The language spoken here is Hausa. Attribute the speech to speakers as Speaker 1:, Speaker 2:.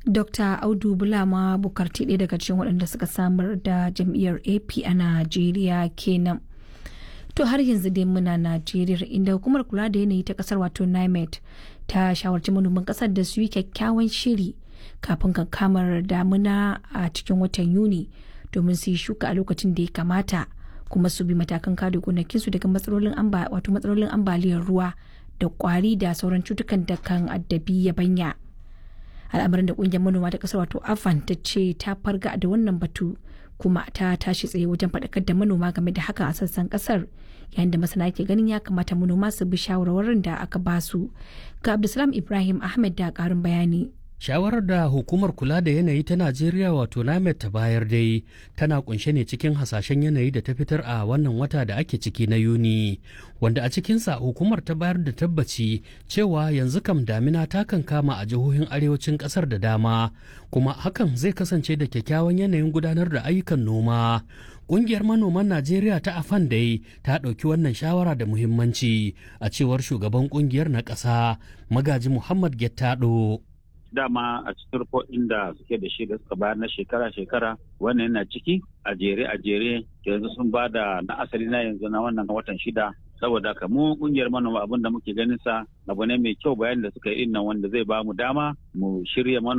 Speaker 1: Dr. Audu Bulama Bukarti ɗaya daga cikin waɗanda suka samar da jam'iyyar AP a Najeriya kenan. To har yanzu dai muna Najeriya inda hukumar kula da yanayi ta kasar wato NIMET ta shawarci manoman kasar da su yi kyakkyawan shiri kafin kankamar damuna a cikin watan Yuni domin su yi shuka a lokacin da ya kamata kuma su bi matakan kare gonakinsu daga matsalolin wato matsalolin ambaliyar ruwa da kwari da sauran cutukan da kan addabi yabanya. al'amarin da kungiyar manoma ta kasar wato afan ta ce ta farga da wannan batu kuma ta tashi tsaye wajen faɗakar da manoma game da haka a sassan kasar yayin da masana ke ganin ya kamata manoma su bi shawarwarin da aka ba su ga abdulsalam ibrahim ahmed da ƙarin bayani
Speaker 2: shawarar da hukumar kula da yanayi ta najeriya wato namet ta bayar dai tana kunshe ne cikin hasashen yanayi da ta fitar a wannan wata da ake ciki na yuni wanda a cikinsa hukumar ta bayar da tabbaci cewa yanzu kam damina ta kan kama a jihohin arewacin kasar da dama kuma hakan zai kasance da kyakkyawan yanayin gudanar da ayyukan noma Ƙungiyar manoman Najeriya ta Afan dai ta ɗauki wannan shawara da muhimmanci a cewar shugaban ƙungiyar na ƙasa Magaji Muhammad Gettado.
Speaker 3: dama a cikin rufofin da suke da shi da suka bayar na shekara-shekara wannan yana ciki a jere a jere yanzu sun ba da na asali na yanzu na wannan watan shida saboda haka mu kungiyar manoma abin da muke ganin sa abu ne mai kyau bayan da suka yi nan wanda zai ba mu dama mu shirya manoma